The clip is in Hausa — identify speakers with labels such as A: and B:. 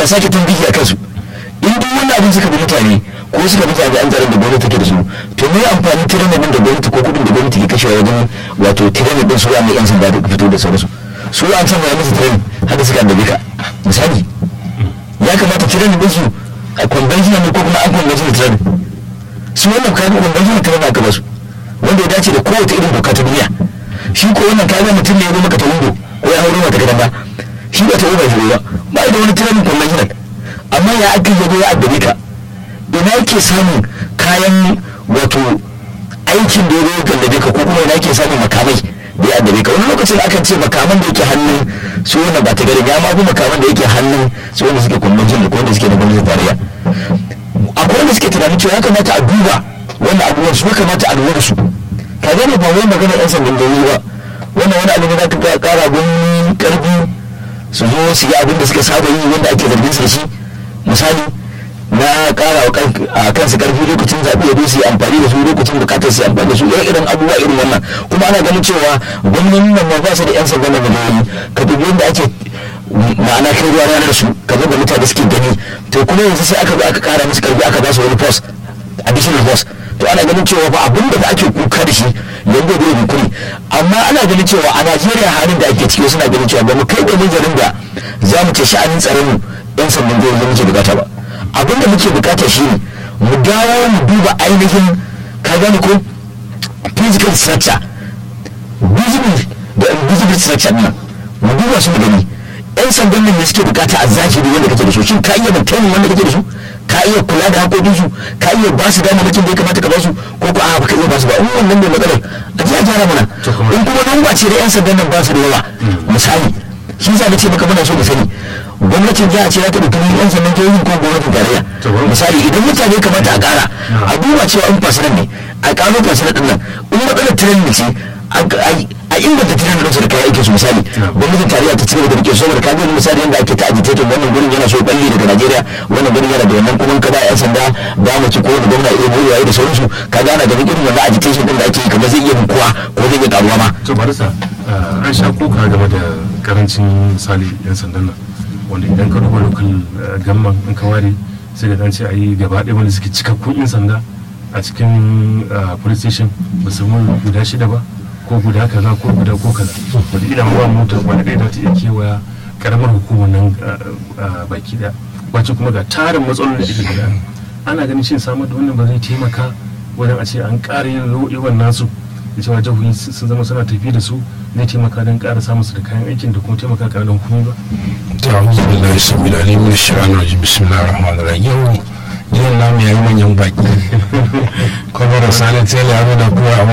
A: a sake tambihi a kansu in duk wani abin suka bi mutane ko suka bi jami'an tsaron da gwamnati take da su to me amfani tirenin din da gwamnati ko kudin da gwamnati ke kashewa wajen wato tirenin din su wa mai yan sanda da fito da sauransu su an san ya musu tirenin haka suka annabi ka misali ya kamata tirenin din su a conventional ne ko kuma an conventional tirenin su wannan kaga conventional tirenin aka basu wanda ya dace da kowace irin doka ta duniya shi ko wannan kaga mutum ne ya zo maka ta windo ko ya hauro mata gidan ba shi ba ta uba shi ba ba da wani tirenin conventional amma ya aka yi ya addabe ka ina yake samun kayan wato aikin da ya zo gallabe ka ko kuma ina yake samun makamai da ya addabe ka wani lokacin akan ce makaman da yake hannun su wanda ba ta gari ya ma makaman da yake hannun su wanda suke convention da wanda suke da gwamnatin tarayya akwai wanda suke tunanin cewa ya kamata a duba wannan abubuwan su ya kamata a lura da su ka gane ba wai magana yan sandan gari ba wannan wani abu ne za ka kara gwamnati karfi su zo su yi abin da suka saba yi wanda ake zargin su da shi misali na kara a kansu karfi lokacin zaɓe da su yi amfani da su lokacin bukatar su yi amfani da su irin irin abubuwa irin wannan kuma ana ganin cewa gwamnonin nan ba su da yan sanda na miliyoyi ka dubi yadda ake ma'ana kai ruwa ranar su ka da mutane suke gani to kuma yanzu sai aka zo aka kara musu karfi aka ba su wani post additional post to ana ganin cewa ba abin da ake kuka da shi yanzu da bai kuri amma ana ganin cewa a najeriya halin da ake ciki suna ganin cewa ba mu kai da nazarin da za mu ce sha'anin tsaron mu yan sandan jihohi muke bukata ba abin da muke bukata shi ne mu dawo mu duba ainihin ka gane ko physical structure visible da invisible structure nan mu duba su mu gani yan sandan nan ne suke bukata a zahiri wanda kake da su shin ka iya maintaining wanda kake da su ka iya kula da haƙoƙin su ka iya ba su damamakin da ya kamata ka ba su ko ko a baka iya ba su ba in wannan ne matsalar a ji a gyara mana in kuma nan ba ce da yan sandan nan ba su da yawa misali shi za na ce maka muna so mu sani gwamnatin jiha ce za ta ɗauki yan sandan jihohin ko gwamnatin tarayya misali idan mutane kamata a ƙara a duba cewa in fasiran ne a ƙaro fasiran ɗin nan in matsalar tirenin ce a inganta tirenin ɗinsu da kayan aikin su misali gwamnatin tarayya ta cigaba da rike saboda ka gani misali yadda ake ta agitating wannan gurin yana so balli daga najeriya wannan gurin yana da wannan kuma ka ba yan sanda ba mu ci ko da gwamna iya boyewa da sauransu ka gana da irin wannan agitation ɗin da ake yi kamar zai iya bukuwa ko zai iya karuwa ma.
B: to barisa an sha kuka game da karancin misali yan sandan nan wanda idan ka duba local gamman in ka ware sai da dan ce a yi gaba ɗaya wanda suke cikakkun yan sanda a cikin police station ba su guda shida ba ko guda kaza ko guda ko kaza wanda idan ba motar wanda ɗaya za ta iya kewaya karamar hukumar nan baki ɗaya wacce kuma ga tarin matsalolin da ake gida ana ganin shin samar da wannan ba zai taimaka wajen a ce an ƙara yin yawan nasu da cewa jihohi sun zama suna tafi da su zai taimaka don ƙara samun su da kayan aikin da kuma taimaka ƙaramin hukumi ba.
C: ta'awuzu billahi sabila ne min shaitanir rajim bismillahir rahmanir rahim yau jiyan namu yayi manyan baki kuma da sani tele ya nuna kowa